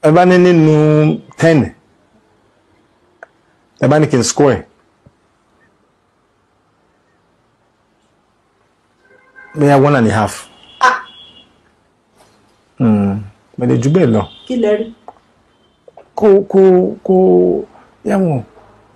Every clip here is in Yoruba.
ẹ bá ní nínú ten ẹ bá ní kí n score ẹ̀ bóyá one and a half Ah, mẹ̀lẹ̀ jù bẹ́ẹ̀ lọ kí lẹ rí kó kó kó yàwọn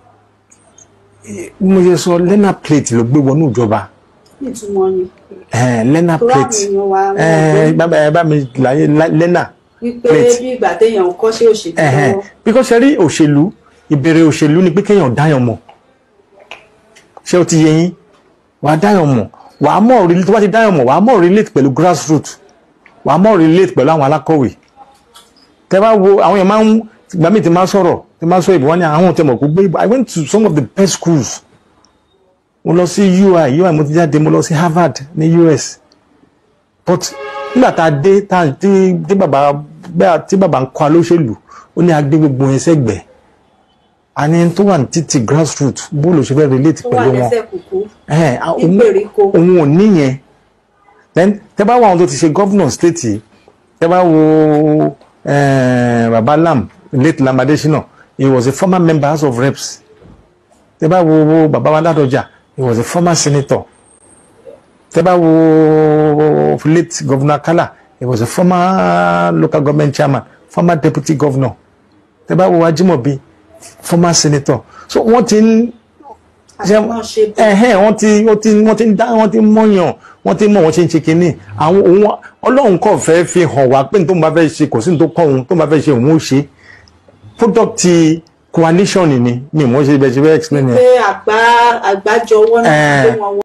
bí mo ṣe sọ lena plate ló gbé wọnú ìjọba nítumọ̀ ni eh, lena tó wà plate nìyẹn wa eh, bàbá ẹ bá mi láyé la- lena wípé plate. bí ìgbà téèyàn ń kọ́ṣẹ́ òṣèlú ẹ̀hẹ́n lọ́wọ́ because ṣe rí òṣèlú ìbẹ̀rẹ̀ òṣèlú ni pé kéèyàn dáyàn mọ̀ ṣé o ti yẹ yín wà á dáyàn mọ̀ wà á mọ̀ relate tó bá ti dáyàn mọ̀ wà á mọ̀ relate pẹ̀lú grassroots wà á mọ̀ relate pẹ̀lú àwọn alákọ̀wé tẹ bá wo àwọn yẹn máa ń ìgbà míì ti máa ń sọ̀rọ̀ ti máa ń sọ ìbò wọn ni àwọn tẹ mọ̀ kó gbé ìbò I went to some of the best schools mo lọ sí UI UI mo ti jáde mo lọ sí Harvard ní US but nígbà tá a dé tá a tí tí bàbá bẹ́ẹ̀ tí bàbá ń kọ́ alóṣèlú ó ní agbé gbogbo yẹn sẹ́gbẹ̀ẹ́ àní tó wà ní títì grassroots bóòlù ṣe fẹ́ relate tó wà pẹ̀lú wọn lẹ́sẹ̀ kùkú ẹ̀hẹ́n, a- òun- ìgbèríko. òun ò níyẹn then tẹ bá wo àwọn tó ti ṣe governor state yìí tẹ bá wo eh, baba lam late lam adesina he was a former member house of reps tẹ bá wo wo baba wa ládọjà he was a former senator tẹ bá wo late governor kala he was a former local government chairman former deputy governor tẹ bá wo ajimobi former senator so wọ́n ti ń àṣemọ́ ṣe bọ̀ ẹhẹn wọ́n ti wọ́n ti wọ́n ti ń dá wọ́n ti ń mọyàn wọ́n ti ń mọ wọ́n ṣe ń ṣe kínní àwọn òun Ọlọ́run kò fẹ́ fi hàn wá pé ní tó ń bá fẹ́ ṣe kò sí ní tó kọ òun tó ń bá fẹ́ ṣe òun ó ṣe product ti coalition ni mi mọ̀ ṣe bẹ ṣe bẹ explain yẹn. pé àgbá àgbájọwọ́ náà Eh. gbé wọn wọ